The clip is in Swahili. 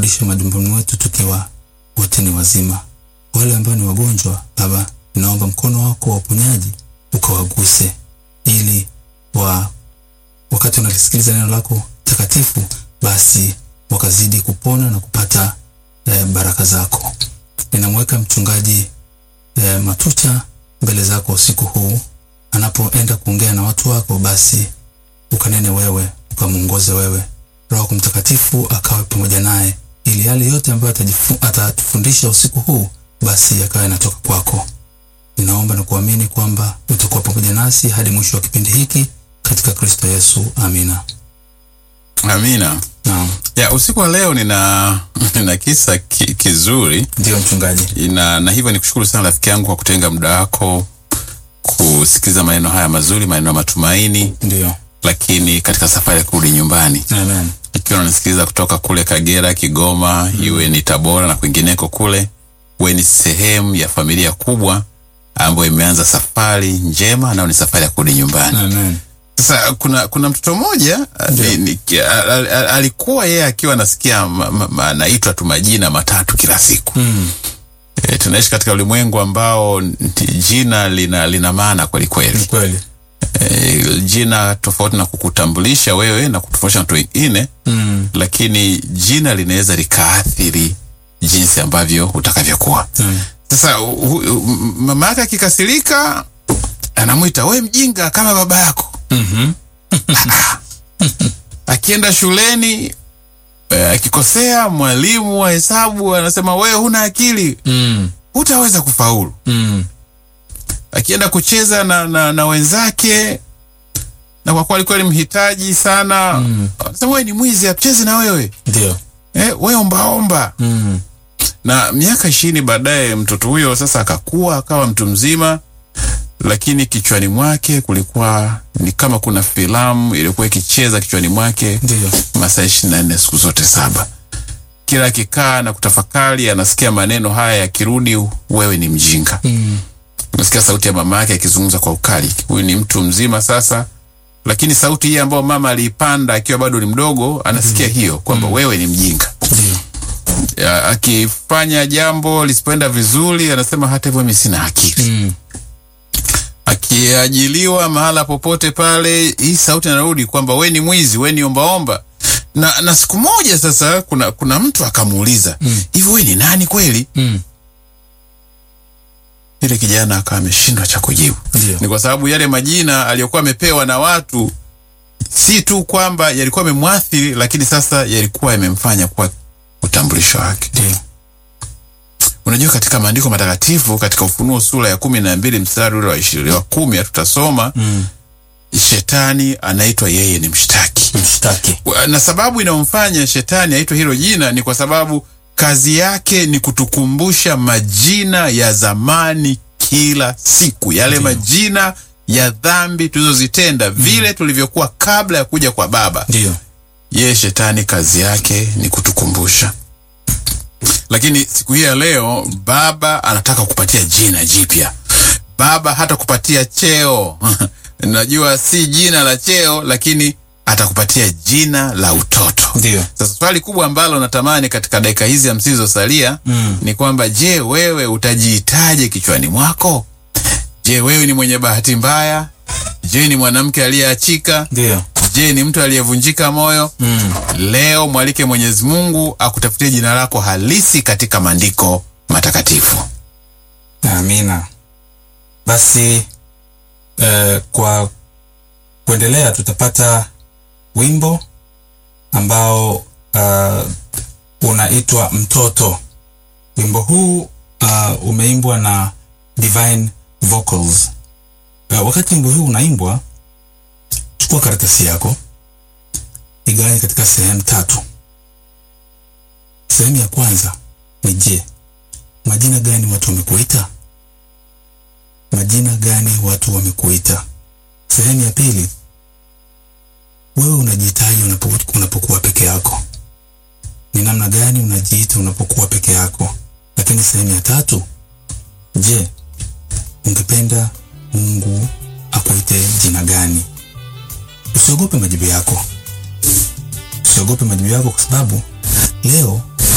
kurudisha majumbani mwetu tukiwa wote ni wazima. Wale ambao ni wagonjwa, Baba, ninaomba mkono wako wa uponyaji ukawaguse, ili wa wakati wanalisikiliza neno lako takatifu, basi wakazidi kupona na kupata eh, baraka zako. Ninamweka mchungaji eh, Matucha mbele zako usiku huu, anapoenda kuongea na watu wako, basi ukanene wewe, ukamwongoze wewe, Roho yako Mtakatifu akawe pamoja naye, ili yale yote ambayo atajifu- atatufundisha usiku huu, basi yakawa yanatoka kwako. Ninaomba na kuamini kwamba utakuwa pamoja nasi hadi mwisho wa kipindi hiki katika Kristo Yesu, amina. Amina. Naam, Ya usiku wa leo nina nina kisa ki, kizuri ndio mchungaji. na, na hivyo nikushukuru sana rafiki yangu kwa kutenga muda wako kusikiliza maneno haya mazuri, maneno ya matumaini, Ndio, lakini katika safari ya kurudi nyumbani, amen. ikiwa unanisikiliza kutoka kule Kagera, Kigoma, iwe ni Tabora na kwingineko kule, we ni sehemu ya familia kubwa ambayo imeanza safari njema, nayo ni safari ya kurudi nyumbani. Amen. Sasa kuna kuna mtoto mmoja ni- ni- al- al- al- alikuwa yeye akiwa anasikia ma- ma- ma- anaitwa tu majina matatu kila siku. Mm. E, tunaishi katika ulimwengu ambao nti- jina lina lina maana kweli Ni kweli. kweli. E, jina tofauti na kukutambulisha wewe na kutofautisha na watu wengine, Mm. lakini jina linaweza likaathiri jinsi ambavyo utakavyokuwa. Mm. Sasa hu- hu- mama yake akikasirika, anamwita we mjinga kama baba yako. Mhm. akienda shuleni eh, akikosea mwalimu wa hesabu anasema wewe huna akili Mm. hutaweza kufaulu Mm. akienda kucheza na, na, na wenzake na kwa kuwa alikuwa ni mhitaji sana Mm. anasema wewe ni mwizi acheze na wewe Ndio. eh, we ombaomba Mm. na miaka ishirini baadaye mtoto huyo sasa akakuwa akawa mtu mzima lakini kichwani mwake kulikuwa ni kama kuna filamu iliyokuwa ikicheza kichwani mwake Ndio. masaa ishirini na nne siku zote saba. Kila akikaa na kutafakari, anasikia maneno haya yakirudi, wewe ni mjinga. Mm. Unasikia sauti ya mama yake akizungumza kwa ukali. Huyu ni mtu mzima sasa, lakini sauti hii ambayo mama aliipanda akiwa bado ni mdogo, anasikia hiyo kwamba wewe ni mjinga. Ndio. Ya, Akifanya jambo lisipoenda vizuri, anasema hata hivyo mimi sina akili. Mm. akiajiliwa mahala popote pale, hii sauti inarudi kwamba we ni mwizi, we ni ombaomba. Na, na siku moja sasa kuna, kuna mtu akamuuliza hivi, we ni nani kweli? Mm. Yule kijana akawa ameshindwa cha kujibu. Ndio. Ni kwa sababu yale majina aliyokuwa amepewa na watu si tu kwamba yalikuwa yamemwathiri, lakini sasa yalikuwa yamemfanya kuwa utambulisho wake. Ndio. Unajua, katika maandiko matakatifu katika Ufunuo sura ya kumi na mbili mstari ule wa ishirini wa kumi hatutasoma Mm. shetani anaitwa yeye ni mshtaki, Mshtaki. na sababu inayomfanya shetani aitwe hilo jina ni kwa sababu kazi yake ni kutukumbusha majina ya zamani kila siku, yale majina ya dhambi tulizozitenda, vile tulivyokuwa kabla ya kuja kwa Baba. Ndio. Yeye shetani kazi yake ni kutukumbusha. Lakini siku hii ya leo Baba anataka kupatia jina jipya. Baba hata kupatia cheo najua si jina la cheo, lakini atakupatia jina la utoto. Ndio. Sasa swali kubwa ambalo natamani katika dakika hizi hamsini zilizosalia Mm. ni kwamba, je, wewe utajiitaje kichwani mwako? Je, wewe ni mwenye bahati mbaya? Je, ni mwanamke aliyeachika? Ndio. Je, ni mtu aliyevunjika moyo? Mm. Leo mwalike Mwenyezi Mungu akutafutie jina lako halisi katika maandiko matakatifu. Amina. Basi eh, kwa kuendelea tutapata wimbo ambao uh, unaitwa Mtoto. Wimbo huu uh, umeimbwa na Divine Vocals. Uh, wakati wimbo huu unaimbwa, chukua karatasi yako igawanye katika sehemu tatu. Sehemu ya kwanza ni je, majina gani watu wamekuita? Majina gani watu wamekuita? Sehemu ya pili, wewe unajihitaji unapo- unapokuwa peke yako. Ni namna gani unajiita unapokuwa peke yako? Lakini sehemu ya tatu, je, ungependa Mungu akuite jina gani? Usiogope majibu yako, usiogope majibu yako, kwa sababu leo